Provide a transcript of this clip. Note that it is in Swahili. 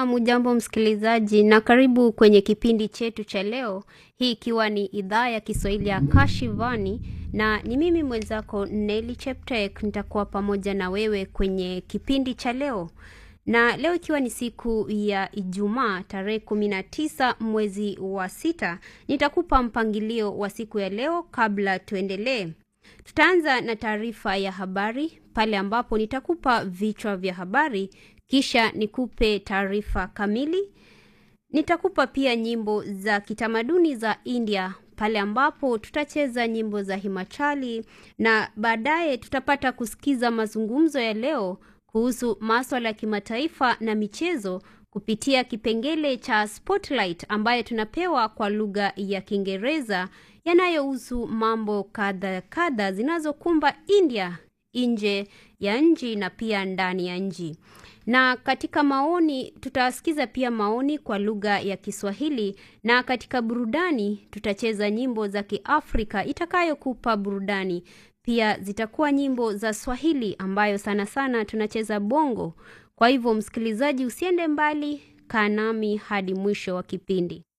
Naam, ujambo msikilizaji, na karibu kwenye kipindi chetu cha leo, hii ikiwa ni idhaa ya Kiswahili ya Kashivani, na ni mimi mwenzako Nelly Cheptek, nitakuwa pamoja na wewe kwenye kipindi cha leo. Na leo ikiwa ni siku ya Ijumaa tarehe kumi na tisa mwezi wa sita, nitakupa mpangilio wa siku ya leo kabla tuendelee. Tutaanza na taarifa ya habari pale ambapo nitakupa vichwa vya habari kisha nikupe taarifa kamili. Nitakupa pia nyimbo za kitamaduni za India pale ambapo tutacheza nyimbo za Himachali na baadaye tutapata kusikiza mazungumzo ya leo kuhusu maswala ya kimataifa na michezo kupitia kipengele cha Spotlight ambayo tunapewa kwa lugha ya Kiingereza yanayohusu mambo kadha kadha zinazokumba India nje ya nchi na pia ndani ya nchi. Na katika maoni tutasikiza pia maoni kwa lugha ya Kiswahili na katika burudani tutacheza nyimbo za Kiafrika itakayokupa burudani. Pia zitakuwa nyimbo za Swahili ambayo sana sana tunacheza bongo. Kwa hivyo msikilizaji, usiende mbali, kaa nami hadi mwisho wa kipindi.